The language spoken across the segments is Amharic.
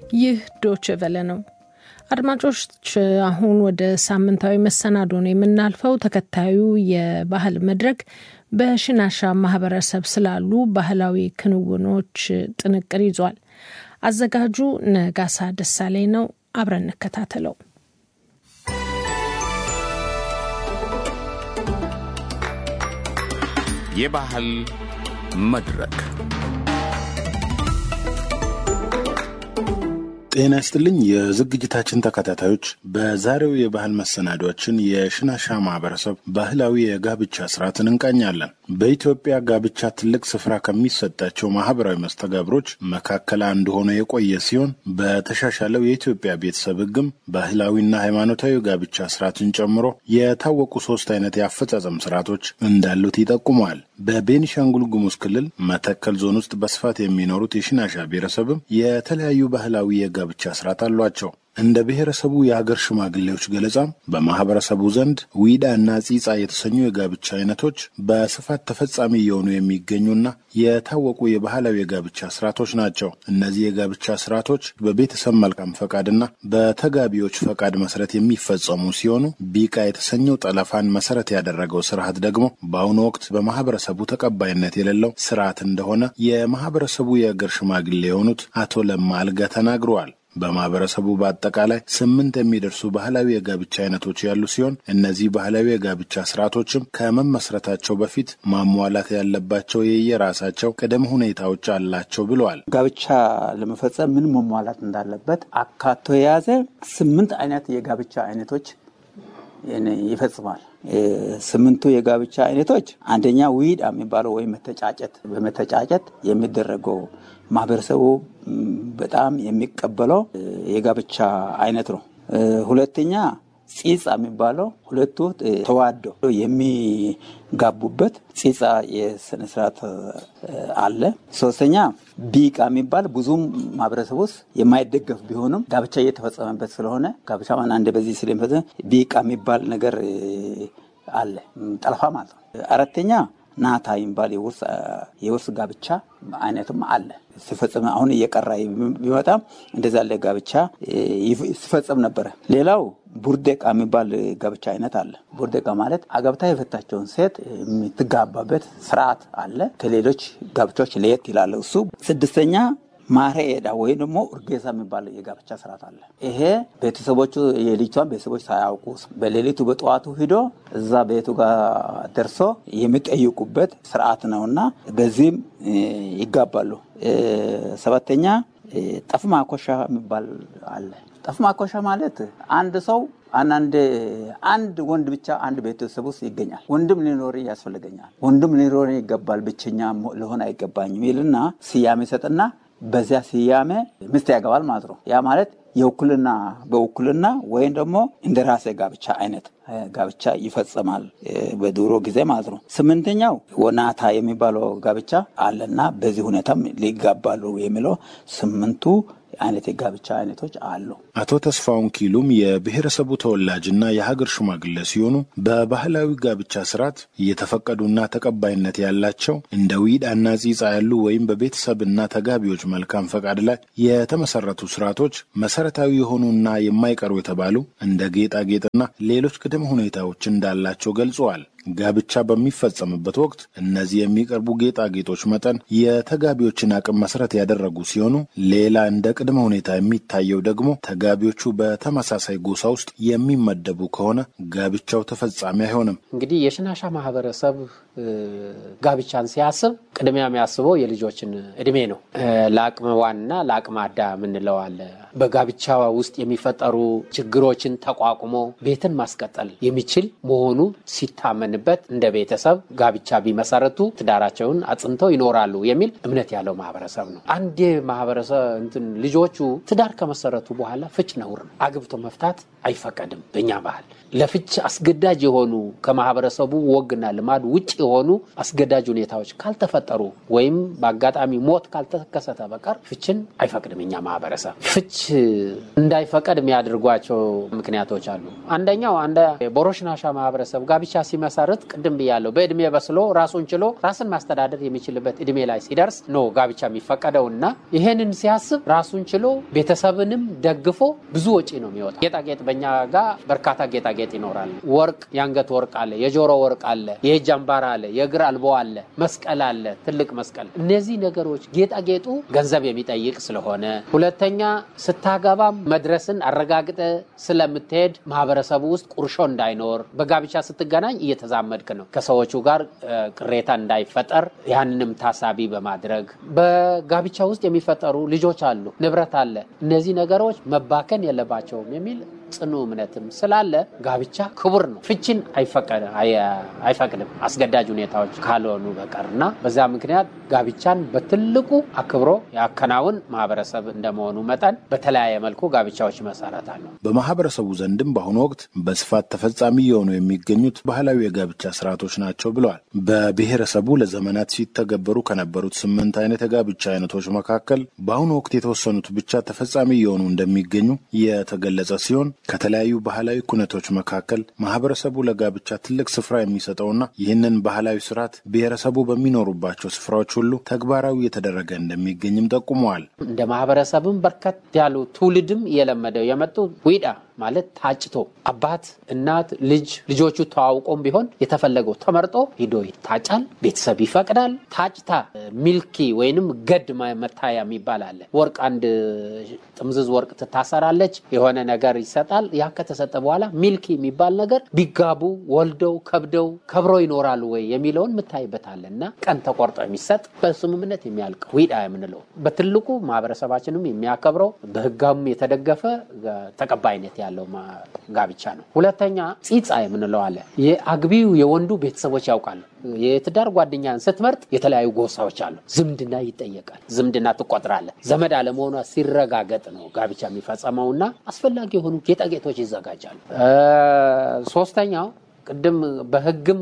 ይህ ዶች ቨለ ነው። አድማጮች አሁን ወደ ሳምንታዊ መሰናዶ ነው የምናልፈው። ተከታዩ የባህል መድረክ በሽናሻ ማህበረሰብ ስላሉ ባህላዊ ክንውኖች ጥንቅር ይዟል። አዘጋጁ ነጋሳ ደሳለኝ ነው። አብረን እንከታተለው። የባህል መድረክ ጤና ይስጥልኝ የዝግጅታችን ተከታታዮች፣ በዛሬው የባህል መሰናዷችን የሽናሻ ማህበረሰብ ባህላዊ የጋብቻ ስርዓትን እንቃኛለን። በኢትዮጵያ ጋብቻ ትልቅ ስፍራ ከሚሰጣቸው ማህበራዊ መስተጋብሮች መካከል አንዱ ሆኖ የቆየ ሲሆን በተሻሻለው የኢትዮጵያ ቤተሰብ ሕግም ባህላዊና ሃይማኖታዊ ጋብቻ ስርዓትን ጨምሮ የታወቁ ሶስት አይነት የአፈጻጸም ስርዓቶች እንዳሉት ይጠቁመዋል። በቤኒሻንጉል ጉሙዝ ክልል መተከል ዞን ውስጥ በስፋት የሚኖሩት የሽናሻ ብሔረሰብም የተለያዩ ባህላዊ የጋብቻ ስርዓት አሏቸው። እንደ ብሔረሰቡ የሀገር ሽማግሌዎች ገለጻም በማህበረሰቡ ዘንድ ዊዳ እና ጺጻ የተሰኙ የጋብቻ አይነቶች በስፋት ተፈጻሚ እየሆኑ የሚገኙና የታወቁ የባህላዊ የጋብቻ ስርዓቶች ናቸው። እነዚህ የጋብቻ ስርዓቶች በቤተሰብ መልካም ፈቃድና በተጋቢዎች ፈቃድ መሰረት የሚፈጸሙ ሲሆኑ ቢቃ የተሰኘው ጠለፋን መሰረት ያደረገው ስርዓት ደግሞ በአሁኑ ወቅት በማህበረሰቡ ተቀባይነት የሌለው ስርዓት እንደሆነ የማህበረሰቡ የሀገር ሽማግሌ የሆኑት አቶ ለማ አልጋ ተናግረዋል። በማህበረሰቡ በአጠቃላይ ስምንት የሚደርሱ ባህላዊ የጋብቻ አይነቶች ያሉ ሲሆን እነዚህ ባህላዊ የጋብቻ ስርዓቶችም ከመመስረታቸው በፊት ማሟላት ያለባቸው የየራሳቸው ቅድመ ሁኔታዎች አላቸው ብለዋል። ጋብቻ ለመፈጸም ምን መሟላት እንዳለበት አካቶ የያዘ ስምንት አይነት የጋብቻ አይነቶች ይፈጽማል። ስምንቱ የጋብቻ አይነቶች አንደኛ ዊድ የሚባለው ወይም መተጫጨት፣ በመተጫጨት የሚደረገው ማህበረሰቡ በጣም የሚቀበለው የጋብቻ አይነት ነው። ሁለተኛ ጺጻ የሚባለው ሁለቱ ተዋደው የሚጋቡበት ጺጻ የስነስርዓት አለ። ሶስተኛ ቢቃ የሚባል ብዙም ማህበረሰብ ውስጥ የማይደገፍ ቢሆንም ጋብቻ እየተፈጸመበት ስለሆነ ጋብቻ ማን አንድ በዚህ ስለሚፈጸም ቢቃ የሚባል ነገር አለ፣ ጠለፋ ማለት ነው። አራተኛ ናታ የሚባል የውርስ ጋብቻ አይነትም አለ ሲፈጸም አሁን እየቀራ ቢመጣም እንደዛ ያለ ጋብቻ ሲፈጸም ነበረ። ሌላው ቡርዴቃ የሚባል ጋብቻ አይነት አለ። ቡርዴቃ ማለት አገብታ የፈታቸውን ሴት የምትጋባበት ስርዓት አለ። ከሌሎች ጋብቻዎች ለየት ይላል እሱ። ስድስተኛ ማሬ ኤዳ ወይም ደግሞ ኡርጌሳ የሚባል የጋብቻ ስርዓት አለ። ይሄ ቤተሰቦቹ የልጅቷን ቤተሰቦች ሳያውቁ በሌሊቱ በጠዋቱ ሂዶ እዛ ቤቱ ጋር ደርሶ የሚጠይቁበት ስርዓት ነው እና በዚህም ይጋባሉ። ሰባተኛ ጠፍ ማኮሻ የሚባል አለ። ጠፍ ማኮሻ ማለት አንድ ሰው አንዳንድ አንድ ወንድ ብቻ አንድ ቤተሰብ ውስጥ ይገኛል። ወንድም ሊኖር ያስፈልገኛል፣ ወንድም ሊኖር ይገባል፣ ብቸኛ ልሆን አይገባኝም ይልና ስያሜ ሰጥና በዚያ ስያሜ ሚስት ያገባል ማለት ነው። ያ ማለት የውክልና በውክልና ወይም ደግሞ እንደ ራሴ ጋብቻ አይነት ጋብቻ ይፈጸማል በድሮ ጊዜ ማለት ነው። ስምንተኛው ወናታ የሚባለው ጋብቻ አለና በዚህ ሁኔታም ሊጋባሉ የሚለው ስምንቱ አይነት የጋብቻ አይነቶች አሉ። አቶ ተስፋውን ኪሉም የብሔረሰቡ ተወላጅና የሀገር ሽማግሌ ሲሆኑ በባህላዊ ጋብቻ ስርዓት እየተፈቀዱና ተቀባይነት ያላቸው እንደ ዊዳና ጺጻ ያሉ ወይም በቤተሰብና ተጋቢዎች መልካም ፈቃድ ላይ የተመሰረቱ ስርዓቶች መሰረታዊ የሆኑና የማይቀሩ የተባሉ እንደ ጌጣጌጥና ሌሎች ቅድመ ሁኔታዎች እንዳላቸው ገልጸዋል። ጋብቻ በሚፈጸምበት ወቅት እነዚህ የሚቀርቡ ጌጣጌጦች መጠን የተጋቢዎችን አቅም መሰረት ያደረጉ ሲሆኑ ሌላ እንደ ቅድመ ሁኔታ የሚታየው ደግሞ ተጋቢዎቹ በተመሳሳይ ጎሳ ውስጥ የሚመደቡ ከሆነ ጋብቻው ተፈጻሚ አይሆንም። እንግዲህ የሽናሻ ማህበረሰብ ጋብቻን ሲያስብ ቅድሚያ የሚያስበው የልጆችን እድሜ ነው። ለአቅመ ዋንና ለአቅመ አዳም የምንለው አለ። በጋብቻ ውስጥ የሚፈጠሩ ችግሮችን ተቋቁሞ ቤትን ማስቀጠል የሚችል መሆኑ ሲታመንበት እንደ ቤተሰብ ጋብቻ ቢመሰረቱ ትዳራቸውን አጽንተው ይኖራሉ የሚል እምነት ያለው ማህበረሰብ ነው። አንዴ ማህበረሰብ እንትን ልጆቹ ትዳር ከመሰረቱ በኋላ ፍች ነውር ነው። አግብቶ መፍታት አይፈቀድም በእኛ ባህል። ለፍች አስገዳጅ የሆኑ ከማህበረሰቡ ወግና ልማድ ውጭ የሆኑ አስገዳጅ ሁኔታዎች ካልተፈጠሩ ወይም በአጋጣሚ ሞት ካልተከሰተ በቀር ፍችን አይፈቅድም እኛ ማህበረሰብ። ፍች እንዳይፈቀድ የሚያደርጓቸው ምክንያቶች አሉ። አንደኛው አንደ ቦሮሽናሻ ማህበረሰብ ጋብቻ ሲመሰርት ቅድም ብያለሁ፣ በእድሜ በስሎ ራሱን ችሎ ራስን ማስተዳደር የሚችልበት እድሜ ላይ ሲደርስ ነው ጋብቻ የሚፈቀደው እና ይህንን ሲያስብ ራሱን ችሎ ቤተሰብንም ደግፎ ብዙ ወጪ ነው የሚወጣ። ጌጣጌጥ በእኛ ጋር በርካታ ጌጣጌጥ ይኖራል። ወርቅ፣ የአንገት ወርቅ አለ፣ የጆሮ ወርቅ አለ፣ የእጅ አምባር አለ፣ የእግር አልቦ አለ፣ መስቀል አለ፣ ትልቅ መስቀል። እነዚህ ነገሮች ጌጣጌጡ ገንዘብ የሚጠይቅ ስለሆነ፣ ሁለተኛ ስታገባም መድረስን አረጋግጠ ስለምትሄድ ማህበረሰቡ ውስጥ ቁርሾ እንዳይኖር፣ በጋብቻ ስትገናኝ እየተዛመድክ ነው ከሰዎቹ ጋር ቅሬታ እንዳይፈጠር ያንንም ታሳቢ በማድረግ በጋብቻ ውስጥ የሚፈጠሩ ልጆች አሉ፣ ንብረት አለ። እነዚህ ነገሮች መባከን የለባቸውም የሚል ጽኑ እምነትም ስላለ ጋብቻ ክቡር ነው። ፍችን አይፈቅድም አስገዳጅ ሁኔታዎች ካልሆኑ በቀር እና በዛ ምክንያት ጋብቻን በትልቁ አክብሮ ያከናውን ማህበረሰብ እንደመሆኑ መጠን በተለያየ መልኩ ጋብቻዎች ይመሰረታሉ። በማህበረሰቡ ዘንድም በአሁኑ ወቅት በስፋት ተፈጻሚ የሆኑ የሚገኙት ባህላዊ የጋብቻ ስርዓቶች ናቸው ብለዋል። በብሔረሰቡ ለዘመናት ሲተገበሩ ከነበሩት ስምንት አይነት የጋብቻ አይነቶች መካከል በአሁኑ ወቅት የተወሰኑት ብቻ ተፈጻሚ የሆኑ እንደሚገኙ የተገለጸ ሲሆን ከተለያዩ ባህላዊ ኩነቶች መካከል ማህበረሰቡ ለጋብቻ ትልቅ ስፍራ የሚሰጠውና ይህንን ባህላዊ ስርዓት ብሔረሰቡ በሚኖሩባቸው ስፍራዎች ሁሉ ተግባራዊ የተደረገ እንደሚገኝም ጠቁመዋል። እንደ ማህበረሰብም በርከት ያሉ ትውልድም እየለመደው የመጡ ዊዳ ማለት ታጭቶ አባት፣ እናት፣ ልጅ ልጆቹ ተዋውቆም ቢሆን የተፈለገው ተመርጦ ሂዶ ይታጫል። ቤተሰብ ይፈቅዳል። ታጭታ ሚልኪ ወይንም ገድ መታያ የሚባል አለ። ወርቅ አንድ ጥምዝዝ ወርቅ ትታሰራለች። የሆነ ነገር ይሰጣል። ያ ከተሰጠ በኋላ ሚልኪ የሚባል ነገር ቢጋቡ ወልደው ከብደው ከብሮ ይኖራሉ ወይ የሚለውን ምታይበታለ እና ቀን ተቆርጦ የሚሰጥ በስምምነት የሚያልቅ ዊዳ የምንለው በትልቁ ማህበረሰባችንም የሚያከብረው በህጋም የተደገፈ ተቀባይነት ያለው ጋብቻ ነው። ሁለተኛ ፂፃ የምንለው አለ። የአግቢው የወንዱ ቤተሰቦች ያውቃሉ። የትዳር ጓደኛን ስትመርጥ የተለያዩ ጎሳዎች አሉ። ዝምድና ይጠየቃል። ዝምድና ትቆጥራለህ። ዘመድ አለመሆኗ ሲረጋገጥ ነው ጋብቻ የሚፈጸመውና አስፈላጊ የሆኑ ጌጣጌጦች ይዘጋጃሉ። ሶስተኛው ቅድም በህግም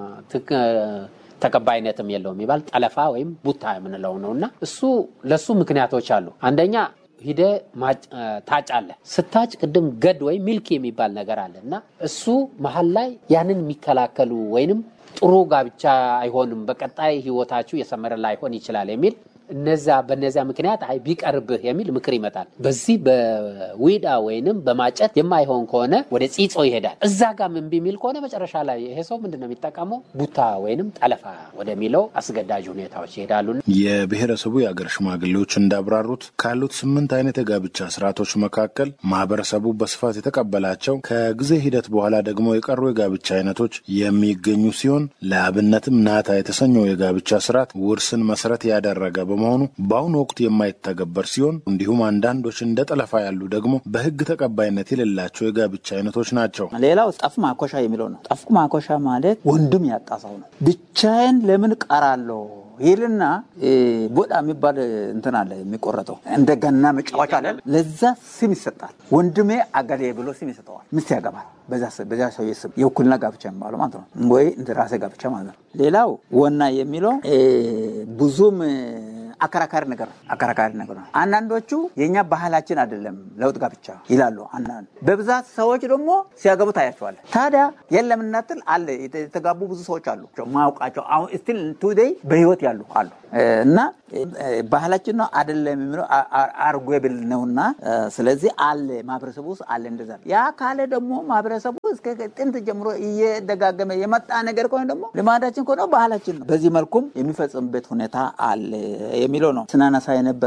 ተቀባይነትም የለውም የሚባል ጠለፋ ወይም ቡታ የምንለው ነው እና እሱ ለሱ ምክንያቶች አሉ። አንደኛ ሂደ ታጫለህ። ስታጭ ቅድም ገድ ወይም ሚልክ የሚባል ነገር አለ እና እሱ መሀል ላይ ያንን የሚከላከሉ ወይንም ጥሩ ጋብቻ አይሆንም፣ በቀጣይ ህይወታችሁ የሰመረ ላይሆን ይችላል የሚል እነዛ በነዚያ ምክንያት አይ ቢቀርብህ የሚል ምክር ይመጣል። በዚህ በዊዳ ወይንም በማጨት የማይሆን ከሆነ ወደ ፂጾ ይሄዳል። እዛ ጋር እምቢ የሚል ከሆነ መጨረሻ ላይ ይሄ ሰው ምንድን ነው የሚጠቀመው? ቡታ ወይንም ጠለፋ ወደሚለው አስገዳጅ ሁኔታዎች ይሄዳሉ። የብሔረሰቡ የአገር ሽማግሌዎች እንዳብራሩት ካሉት ስምንት አይነት የጋብቻ ስርዓቶች መካከል ማህበረሰቡ በስፋት የተቀበላቸው ከጊዜ ሂደት በኋላ ደግሞ የቀሩ የጋብቻ አይነቶች የሚገኙ ሲሆን ለአብነትም ናታ የተሰኘው የጋብቻ ስርዓት ውርስን መሰረት ያደረገ በመሆኑ በአሁኑ ወቅት የማይተገበር ሲሆን እንዲሁም አንዳንዶች እንደ ጠለፋ ያሉ ደግሞ በሕግ ተቀባይነት የሌላቸው የጋብቻ አይነቶች ናቸው። ሌላው ጠፍ ማኮሻ የሚለው ነው። ጠፍ ማኮሻ ማለት ወንድም ያጣ ሰው ነው። ብቻዬን ለምን ቀራለሁ ይልና ቦዳ የሚባል እንትን አለ የሚቆረጠው እንደ ገና መጫወቻ አለ። ለዛ ስም ይሰጣል። ወንድሜ አገሌ ብሎ ስም ይሰጠዋል። ሚስት ያገባል። በዛ ሰውዬ ስም የውክልና ጋብቻ የሚባለው ማለት ነው፣ ወይ እንደ ራሴ ጋብቻ ማለት ነው። ሌላው ወና የሚለው ብዙም አከራካሪ ነገር ነው። አከራካሪ ነገር ነው። አንዳንዶቹ የእኛ ባህላችን አይደለም ለውጥ ጋብቻ ይላሉ። አንዳንድ በብዛት ሰዎች ደግሞ ሲያገቡ ታያቸዋለን። ታዲያ የለም እናትል አለ የተጋቡ ብዙ ሰዎች አሉ ማውቃቸው አሁን ስቲል ቱዴይ በህይወት ያሉ አሉ እና ባህላችን ነው አይደለም የሚለው አርጎብል ነውና፣ ስለዚህ አለ ማህበረሰቡ ውስጥ አለ እንደዛ። ያ ካለ ደግሞ ማህበረሰቡ እስከ ጥንት ጀምሮ እየደጋገመ የመጣ ነገር ከሆነ ደግሞ ልማዳችን ከሆነ ባህላችን ነው። በዚህ መልኩም የሚፈጽምበት ሁኔታ አለ የሚለው ነው። ስናነሳ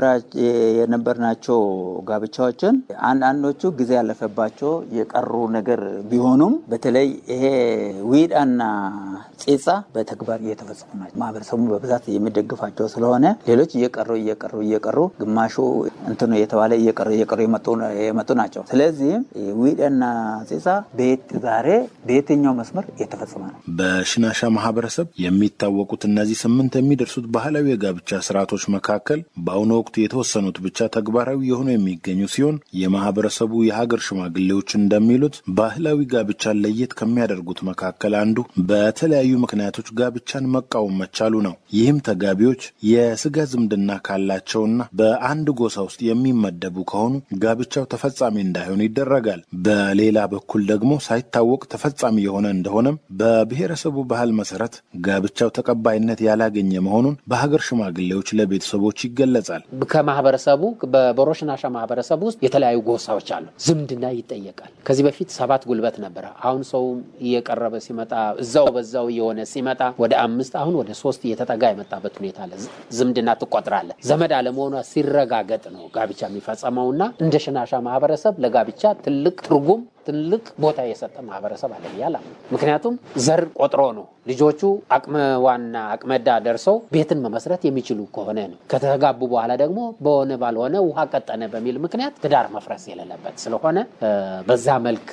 የነበርናቸው ጋብቻዎችን አንዳንዶቹ ጊዜ ያለፈባቸው የቀሩ ነገር ቢሆኑም በተለይ ይሄ ዊዳና ፂጻ በተግባር እየተፈጸሙ ናቸው። ማህበረሰቡ በብዛት የሚደግፋቸው ስለሆነ ሌሎች እየቀሩ እየቀሩ እየቀሩ ግማሹ እንትኑ የተባለ እየቀሩ እየቀሩ የመጡ ናቸው። ስለዚህ ዊዳና ፂጻ በየት ዛሬ በየትኛው መስመር የተፈጸመ ነው። በሽናሻ ማህበረሰብ የሚታወቁት እነዚህ ስምንት የሚደርሱት ባህላዊ የጋብቻ ስርዓቶች መካከል በአሁኑ ወቅት የተወሰኑት ብቻ ተግባራዊ የሆኑ የሚገኙ ሲሆን የማህበረሰቡ የሀገር ሽማግሌዎች እንደሚሉት ባህላዊ ጋብቻን ለየት ከሚያደርጉት መካከል አንዱ በተለያዩ ምክንያቶች ጋብቻን መቃወም መቻሉ ነው። ይህም ተጋቢዎች የስጋ ዝምድና ካላቸውና በአንድ ጎሳ ውስጥ የሚመደቡ ከሆኑ ጋብቻው ተፈጻሚ እንዳይሆን ይደረጋል። በሌላ በኩል ደግሞ ሳይታወቅ ተፈጻሚ የሆነ እንደሆነም በብሔረሰቡ ባህል መሰረት ጋብቻው ተቀባይነት ያላገኘ መሆኑን በሀገር ሽማግሌዎች ለቤተሰቦች ይገለጻል። ከማህበረሰቡ በቦሮሽናሻ ማህበረሰብ ውስጥ የተለያዩ ጎሳዎች አሉ። ዝምድና ይጠየቃል። ከዚህ በፊት ሰባት ጉልበት ነበረ። አሁን ሰው እየቀረበ ሲመጣ እዛው በዛው እየሆነ ሲመጣ ወደ አምስት አሁን ወደ ሶስት እየተጠጋ የመጣበት ሁኔታ አለ። ዝምድና ትቆጥራለ። ዘመድ አለመሆኗ ሲረጋገጥ ነው ጋብቻ የሚፈጸመውና እንደ ሽናሻ ማህበረሰብ ለጋብቻ ትልቅ ትርጉም ትልቅ ቦታ የሰጠ ማህበረሰብ አለ ብያለሁ። ምክንያቱም ዘር ቆጥሮ ነው ልጆቹ አቅመ ዋና አቅመዳ ደርሰው ቤትን መመስረት የሚችሉ ከሆነ ነው። ከተጋቡ በኋላ ደግሞ በሆነ ባልሆነ ውሃ ቀጠነ በሚል ምክንያት ትዳር መፍረስ የሌለበት ስለሆነ በዛ መልክ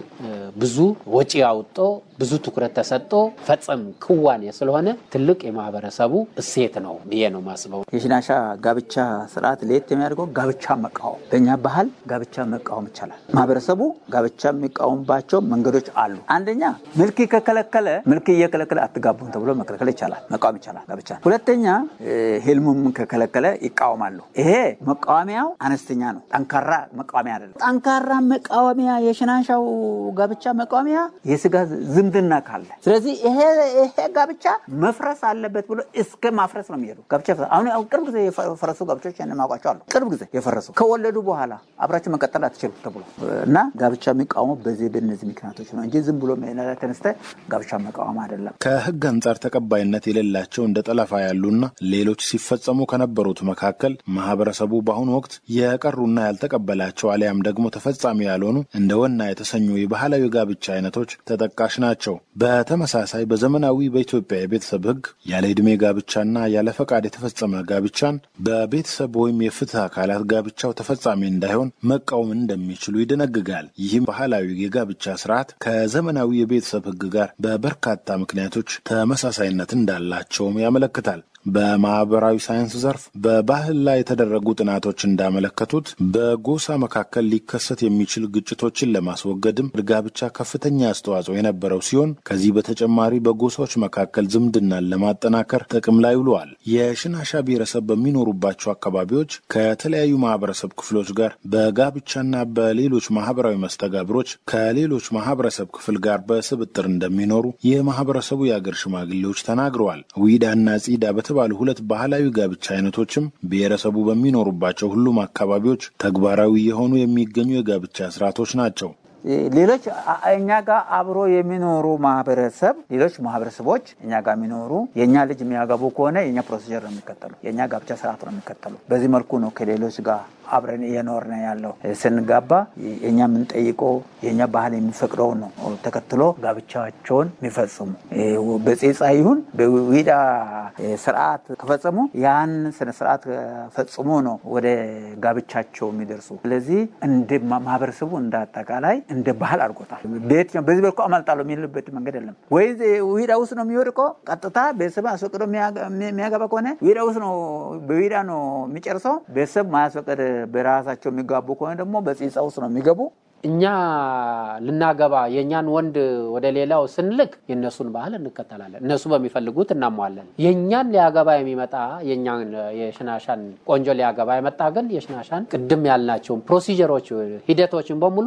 ብዙ ወጪ አውጦ ብዙ ትኩረት ተሰጥቶ ፈጸም ክዋኔ ስለሆነ ትልቅ የማህበረሰቡ እሴት ነው ብዬ ነው ማስበው። የሽናሻ ጋብቻ ስርዓት ለየት የሚያደርገው ጋብቻ መቃወም፣ በእኛ ባህል ጋብቻ መቃወም ይቻላል። ማህበረሰቡ ጋብቻ የሚቃወምባቸው መንገዶች አሉ። አንደኛ ምልክ ከከለከለ ምልክ እየከለከለ አትጋቡም ተብሎ መከልከል ይቻላል፣ መቃወም ይቻላል ጋብቻ። ሁለተኛ ህልሙም ከከለከለ ይቃወማሉ። ይሄ መቃወሚያው አነስተኛ ነው፣ ጠንካራ መቃወሚያ አይደለም። ጠንካራ መቃወሚያ የሽናሻው ጋብቻ መቃወሚያ የስጋ ዝምድና ካለ፣ ስለዚህ ይሄ ጋብቻ መፍረስ አለበት ብሎ እስከ ማፍረስ ነው የሚሄዱ ጋብቻ። አሁን ቅርብ ጊዜ የፈረሱ ጋብቻዎች ማውቃቸው አሉ። ቅርብ ጊዜ የፈረሱ ከወለዱ በኋላ አብራችሁ መቀጠል አትችሉ ተብሎ እና ጋብቻ የሚቃወሙ በዚህ በእነዚህ ምክንያቶች ነው እንጂ ዝም ብሎ ተነስተ ጋብቻ መቃወም አይደለም። ከህግ አንጻር ተቀባይነት የሌላቸው እንደ ጠለፋ ያሉና ሌሎች ሲፈጸሙ ከነበሩት መካከል ማህበረሰቡ በአሁኑ ወቅት የቀሩና ያልተቀበላቸው አሊያም ደግሞ ተፈጻሚ ያልሆኑ እንደ ወና የተሰኙ የባህላዊ ጋብቻ አይነቶች ተጠቃሽ ናቸው። በተመሳሳይ በዘመናዊ በኢትዮጵያ የቤተሰብ ህግ ያለ ዕድሜ ጋብቻና ያለ ፈቃድ የተፈጸመ ጋብቻን በቤተሰብ ወይም የፍትህ አካላት ጋብቻው ተፈጻሚ እንዳይሆን መቃወም እንደሚችሉ ይደነግጋል። ይህም ባህላዊ የጋብቻ ስርዓት ከዘመናዊ የቤተሰብ ህግ ጋር በበርካታ ምክንያቶች ተመሳሳይነት እንዳላቸውም ያመለክታል። በማህበራዊ ሳይንስ ዘርፍ በባህል ላይ የተደረጉ ጥናቶች እንዳመለከቱት በጎሳ መካከል ሊከሰት የሚችል ግጭቶችን ለማስወገድም ጋብቻ ከፍተኛ አስተዋጽኦ የነበረው ሲሆን ከዚህ በተጨማሪ በጎሳዎች መካከል ዝምድናን ለማጠናከር ጥቅም ላይ ውለዋል። የሽናሻ ብሔረሰብ በሚኖሩባቸው አካባቢዎች ከተለያዩ ማህበረሰብ ክፍሎች ጋር በጋብቻና በሌሎች ማህበራዊ መስተጋብሮች ከሌሎች ማህበረሰብ ክፍል ጋር በስብጥር እንደሚኖሩ የማህበረሰቡ የአገር ሽማግሌዎች ተናግረዋል። ዊዳና ጺዳ በተባሉ ሁለት ባህላዊ ጋብቻ አይነቶችም ብሔረሰቡ በሚኖሩባቸው ሁሉም አካባቢዎች ተግባራዊ የሆኑ የሚገኙ የጋብቻ ስርዓቶች ናቸው። ሌሎች እኛ ጋር አብሮ የሚኖሩ ማህበረሰብ ሌሎች ማህበረሰቦች እኛ ጋር የሚኖሩ የእኛ ልጅ የሚያገቡ ከሆነ የእኛ ፕሮሲጀር ነው የሚከተሉ፣ የእኛ ጋብቻ ስርዓት ነው የሚከተሉ። በዚህ መልኩ ነው ከሌሎች ጋር አብረን እየኖርን ያለው። ስንጋባ የእኛ የምንጠይቀው የእኛ ባህል የሚፈቅደው ነው ተከትሎ ጋብቻቸውን የሚፈጽሙ በጼጻ ይሁን በዊዳ ስርዓት ከፈጸሙ ያን ስነ ስርዓት ፈጽሞ ነው ወደ ጋብቻቸው የሚደርሱ። ስለዚህ እንደ ማህበረሰቡ እንደ አጠቃላይ እንደ ባህል አድርጎታል። በየትኛው በዚህ በልኩ አመልጣለሁ የሚልበት መንገድ የለም። ወይ ዊዳ ውስጥ ነው የሚወድቀው ቀጥታ ቤተሰብ አስፈቅዶ የሚያገባ ከሆነ ዊዳ ውስጥ ነው በዊዳ ነው የሚጨርሰው። ቤተሰብ ማያስፈቅድ በራሳቸው የሚጋቡ ከሆነ ደግሞ በፂፃ ውስጥ ነው የሚገቡ። እኛ ልናገባ የእኛን ወንድ ወደ ሌላው ስንልክ የእነሱን ባህል እንከተላለን። እነሱ በሚፈልጉት እናሟለን። የእኛን ሊያገባ የሚመጣ የእኛን የሽናሻን ቆንጆ ሊያገባ የመጣ ግን የሽናሻን ቅድም ያልናቸውን ፕሮሲጀሮች፣ ሂደቶችን በሙሉ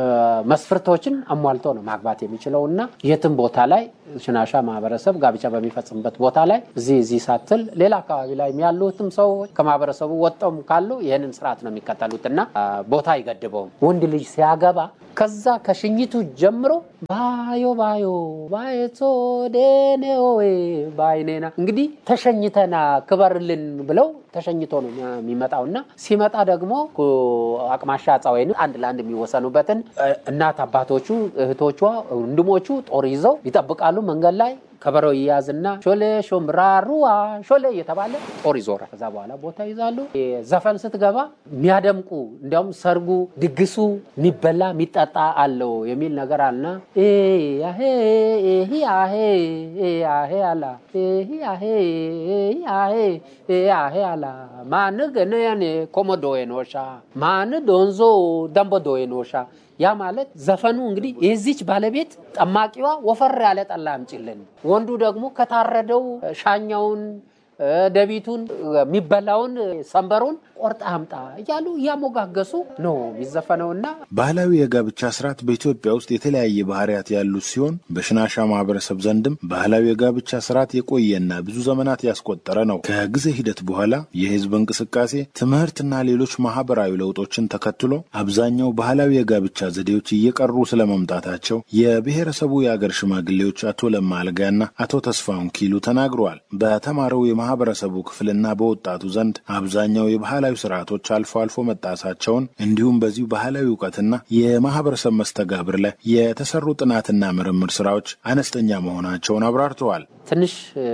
መስፈርቶችን አሟልቶ ነው ማግባት የሚችለው እና የትም ቦታ ላይ ሽናሻ ማህበረሰብ ጋብቻ በሚፈጽምበት ቦታ ላይ እዚህ እዚህ ሳትል ሌላ አካባቢ ላይ ያሉትም ሰው ከማህበረሰቡ ወጣውም ካሉ ይህንን ስርዓት ነው የሚከተሉት እና ቦታ አይገድበውም። ወንድ ልጅ ሲያገባ ከዛ ከሽኝቱ ጀምሮ ባዮ ባዮ ባየቶ ዴኔኦ ባይኔና እንግዲህ ተሸኝተና ክበርልን ብለው ተሸኝቶ ነው የሚመጣው እና ሲመጣ ደግሞ አቅማሻ ጻ ወይም አንድ ለአንድ የሚወሰኑበትን እናት አባቶቹ፣ እህቶቿ፣ ወንድሞቹ ጦር ይዘው ይጠብቃሉ። መንገድ ላይ ከበሮ ይያዝና ሾሌ ሾምራሩዋ ሾሌ እየተባለ ጦር ይዞራል። ከዛ በኋላ ቦታ ይዛሉ። ዘፈን ስትገባ የሚያደምቁ እንዲያውም ሰርጉ፣ ድግሱ የሚበላ የሚጠጣ አለው የሚል ነገር አለና ያሄ ያሄ ያሄ አላ ያሄ ያሄ ያሄ አላ ማን ገነያኔ ኮሞዶ ኖሻ ማን ዶንዞ ደንቦዶ ኖሻ ያ ማለት ዘፈኑ እንግዲህ የዚች ባለቤት ጠማቂዋ ወፈር ያለ ጠላ አምጪልን፣ ወንዱ ደግሞ ከታረደው ሻኛውን ደቢቱን የሚበላውን ሰንበሩን ቆርጣ አምጣ እያሉ እያሞጋገሱ ነው የሚዘፈነውና ባህላዊ የጋብቻ ስርዓት በኢትዮጵያ ውስጥ የተለያየ ባህሪያት ያሉት ሲሆን በሽናሻ ማህበረሰብ ዘንድም ባህላዊ የጋብቻ ስርዓት የቆየና ብዙ ዘመናት ያስቆጠረ ነው። ከጊዜ ሂደት በኋላ የህዝብ እንቅስቃሴ፣ ትምህርትና ሌሎች ማህበራዊ ለውጦችን ተከትሎ አብዛኛው ባህላዊ የጋብቻ ዘዴዎች እየቀሩ ስለመምጣታቸው የብሔረሰቡ የአገር ሽማግሌዎች አቶ ለማ አልጋና አቶ ተስፋውን ኪሉ ተናግረዋል። በተማረው የማህበረሰቡ ክፍልና በወጣቱ ዘንድ አብዛኛው የባህላዊ ስርዓቶች አልፎ አልፎ መጣሳቸውን እንዲሁም በዚሁ ባህላዊ እውቀትና የማህበረሰብ መስተጋብር ላይ የተሰሩ ጥናትና ምርምር ስራዎች አነስተኛ መሆናቸውን አብራርተዋል። ትንሽ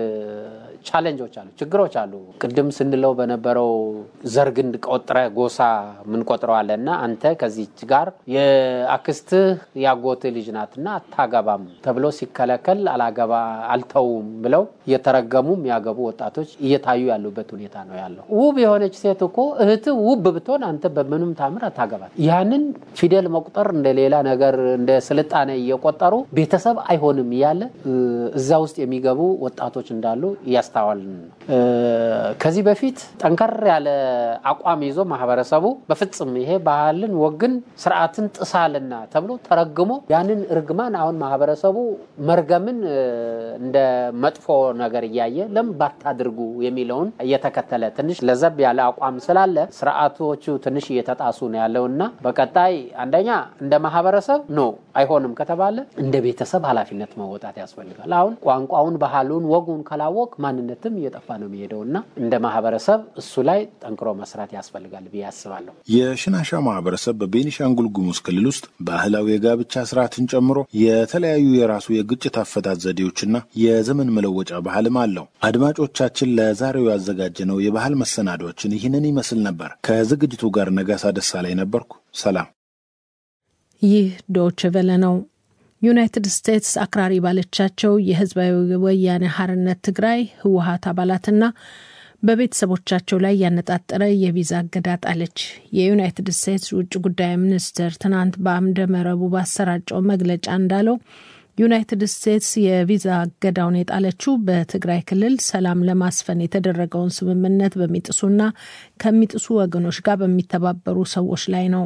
ቻሌንጆች አሉ፣ ችግሮች አሉ። ቅድም ስንለው በነበረው ዘር ግንድ ቆጥረ ጎሳ ምንቆጥረው አለ እና አንተ ከዚች ጋር የአክስትህ ያጎትህ ልጅ ናትና አታገባም ተብሎ ሲከለከል አላገባ አልተውም ብለው እየተረገሙ የሚያገቡ ወጣቶች እየታዩ ያሉበት ሁኔታ ነው ያለው። ውብ የሆነች ሴት እኮ እህትህ ውብ ብትሆን አንተ በምንም ታምር አታገባል። ያንን ፊደል መቁጠር እንደ ሌላ ነገር እንደ ስልጣኔ እየቆጠሩ ቤተሰብ አይሆንም እያለ እዛ ውስጥ የሚገቡ ወጣቶች እንዳሉ እያስተዋልን ነው። ከዚህ በፊት ጠንከር ያለ አቋም ይዞ ማህበረሰቡ በፍጹም ይሄ ባህልን፣ ወግን፣ ስርዓትን ጥሳልና ተብሎ ተረግሞ ያንን እርግማን አሁን ማህበረሰቡ መርገምን እንደ መጥፎ ነገር እያየ ለምን ባታድርጉ የሚለውን እየተከተለ ትንሽ ለዘብ ያለ አቋም ስላለ ስርዓቶቹ ትንሽ እየተጣሱ ነው ያለው እና በቀጣይ አንደኛ እንደ ማህበረሰብ ኖ አይሆንም ከተባለ እንደ ቤተሰብ ኃላፊነት መወጣት ያስፈልጋል። አሁን ቋንቋውን፣ ባህሉን፣ ወጉን ካላወቅ ማንነትም እየጠፋ ነው የሚሄደው እና እንደ ማህበረሰብ እሱ ላይ ጠንክሮ መስራት ያስፈልጋል ብዬ አስባለሁ። የሽናሻ ማህበረሰብ በቤኒሻንጉል ጉሙዝ ክልል ውስጥ ባህላዊ የጋብቻ ስርዓትን ጨምሮ የተለያዩ የራሱ የግጭት አፈታት ዘዴዎችና የዘመን መለወጫ ባህልም አለው። አድማጮቻችን፣ ለዛሬው ያዘጋጀነው የባህል መሰናዶችን ይህንን ይመስል ነበር። ከዝግጅቱ ጋር ነጋሳ ደሳለኝ ነበርኩ። ሰላም። ይህ ዶች ቨለ ነው። ዩናይትድ ስቴትስ አክራሪ ባለቻቸው የህዝባዊ ወያኔ ሐርነት ትግራይ ህወሀት አባላትና በቤተሰቦቻቸው ላይ ያነጣጠረ የቪዛ እገዳ ጣለች። የዩናይትድ ስቴትስ ውጭ ጉዳይ ሚኒስትር ትናንት በአምደ መረቡ ባሰራጨው መግለጫ እንዳለው ዩናይትድ ስቴትስ የቪዛ እገዳውን የጣለችው በትግራይ ክልል ሰላም ለማስፈን የተደረገውን ስምምነት በሚጥሱና ከሚጥሱ ወገኖች ጋር በሚተባበሩ ሰዎች ላይ ነው።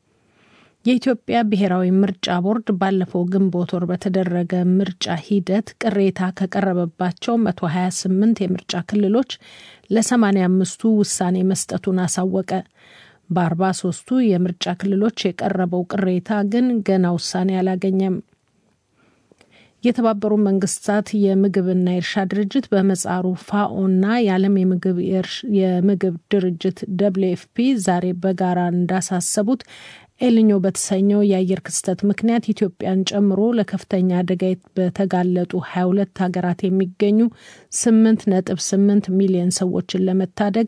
የኢትዮጵያ ብሔራዊ ምርጫ ቦርድ ባለፈው ግንቦት ወር በተደረገ ምርጫ ሂደት ቅሬታ ከቀረበባቸው 128 የምርጫ ክልሎች ለ85ቱ ውሳኔ መስጠቱን አሳወቀ። በ43ቱ የምርጫ ክልሎች የቀረበው ቅሬታ ግን ገና ውሳኔ አላገኘም። የተባበሩ መንግስታት የምግብና የእርሻ ድርጅት በመጻሩ ፋኦና የዓለም የምግብ ድርጅት ደብሊው ኤፍ ፒ ዛሬ በጋራ እንዳሳሰቡት ኤልኞ በተሰኘው የአየር ክስተት ምክንያት ኢትዮጵያን ጨምሮ ለከፍተኛ አደጋ በተጋለጡ 22 ሀገራት የሚገኙ 8.8 ሚሊዮን ሰዎችን ለመታደግ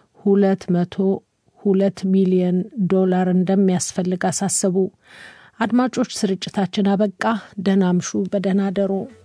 202 ሚሊዮን ዶላር እንደሚያስፈልግ አሳሰቡ። አድማጮች፣ ስርጭታችን አበቃ። ደህና አምሹ፣ በደህና አደሩ።